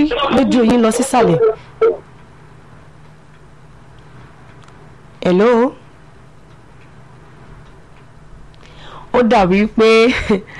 rédíò yín lọ sísàlẹ̀. hello ó dàbí pé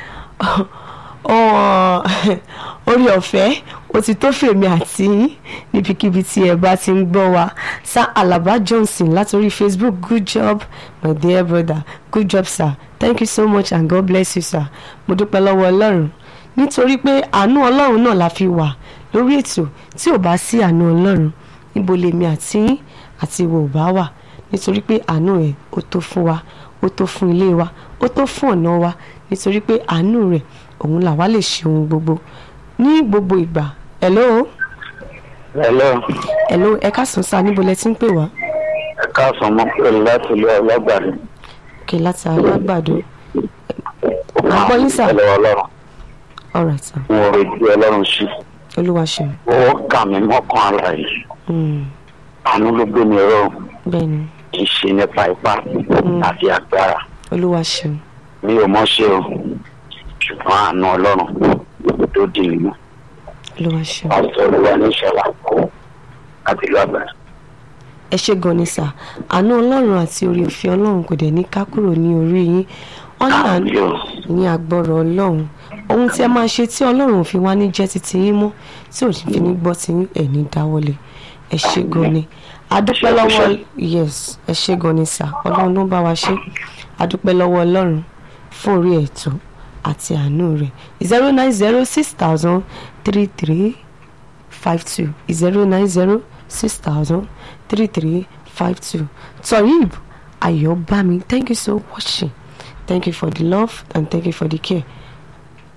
orí ọ̀fẹ́ ó ti tó fèmí àti yín níbikíbi tí ẹ bá ti ń gbọ́ wa sir alaba johnson látòrí facebook good job my dear brother good job sir thank you so much and god bless you sir mo dúpẹ́ lọ́wọ́ ọlọ́run nítorí pé àánú ọlọ́run náà la fi wà lórí ètò tí ò bá sí àánú ọlọ́run níbo lèmi àti yín àti ìwọ ò bá wà nítorí pé àánú ẹ̀ ó tó fún wa ó tó fún ilé wa ó tó fún ọ̀nà wa nítorí pé àánú rẹ̀ òun làwa lè ṣe ohun gbogbo ní gbogbo ìgbà hello hello hello ẹ káàsán sáà níbo lẹ ti ń pè wá ẹ káàsán mọ pé láti ilé ọlọ́gbàdì. òkè láti alágbàdo àgbọ̀ yín sà ẹlẹ́wọ̀ ọlọ́run alright sir mo rè bí ọlọ́run sí olúwa ṣeun ó kà mí mọ́kàn ara yìí Mm, àánú ló gbé mi rọ bẹ́ẹ̀ ni kì í ṣe nípa ipá àti agbára olúwa ṣeun mi ò mọ̀ ṣe o ṣùgbọ́n àánú ọlọ́run tó dì mí mú olúwa ṣeun pásítọ̀ olúwa ní ìṣẹ̀lá àti ìlú àgbàdo. ẹ ṣe gan ni sà àánú ọlọ́run àti orí òfin ọlọ́run kò dẹ̀ ní ká kúrò ní orí yín wọ́n ní àánú àmì o ní agbọ́rọ̀ ọlọ́run ohun tí ẹ máa ṣe tí ọlọ́run ò fi wá ní jẹ́ títí yín mọ́ tí ò fi ní gbọ́ tí ẹ̀ ní dáwọ́lé ẹ ṣe gan ni adúpẹ́ lọ́wọ́ yes ẹ ṣe gan ni sà ọlọ́run ló ń bá wa ṣe adúpẹ́ lọ́wọ́ ọlọ́run fún orí ẹ̀tọ́ àti àánú rẹ̀ zero nine zero six thousand three three five two zero nine zero six thousand three three five two Toyib Ayobami thank you so much thank you for the love and thank you for the care